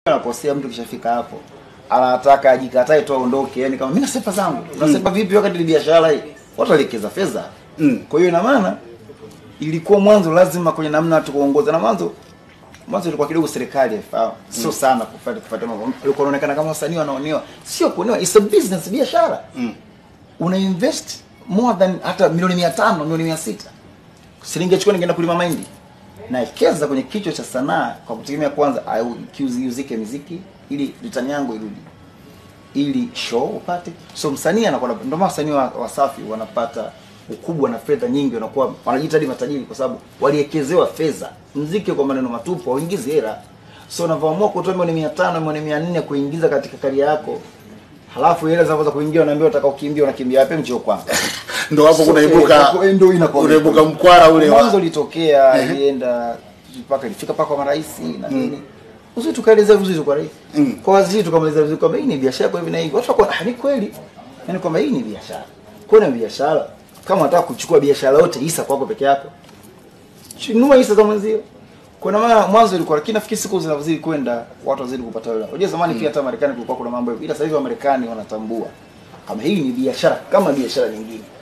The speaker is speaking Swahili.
anakosea mtu kishafika hapo anataka ajikatae tu aondoke yani kama mimi nasepa zangu nasepa vipi wakati ni biashara hii watu waliwekeza fedha Mm. kwa hiyo ina maana ilikuwa mwanzo lazima kwenye namna watu kuongoza na mwanzo mwanzo ilikuwa kidogo serikali haifahamu sio sana kufuata kufuata mambo ilikuwa inaonekana kama wasanii wanaonewa sio kuonewa it's a business biashara Mm. una invest more than hata milioni 500 milioni 600 shilingi chukua ningeenda kulima mahindi naekeza kwenye kichwa cha sanaa kwa kutegemea kwanza au- kiuziuzike muziki ili ritani yangu irudi ili show upate so msanii anakuwa na- ndio maana wasanii wa Wasafi wanapata ukubwa na fedha nyingi wanakuwa wanajiita hadi matajiri kwa sababu waliekezewa fedha mziki kwa maneno matupu hauingizi hela so unavyoamua kutoa milioni 500 milioni 400 kuingiza katika karia yako halafu hela zinaanza kuingia unaambiwa unataka ukimbia unakimbia wapi mchio kwanza Ndo hapo So, kunaibuka eh, ndio inakuwa unaibuka mkwara ule mwanzo wa ulitokea ilienda mpaka ilifika mpaka kwa marais na nini uzuri tukaelezea vizuri kwa rais Mm. kwa waziri tukamweleza vizuri kwamba hii ni biashara kwa hivi na hivi watu wakaona "Ah, ni kweli yani kwamba hii ni biashara kwa ni biashara kama unataka kuchukua biashara yote hisa kwako peke yako nunua hisa za mwenzio kuna maana mwanzo ilikuwa lakini nafikiri siku zinazozidi kwenda watu wazidi kupata hela unajua zamani pia hata Marekani kulikuwa kuna mambo hivyo ila sasa hivi Wamarekani wanatambua kama hii ni biashara kama biashara nyingine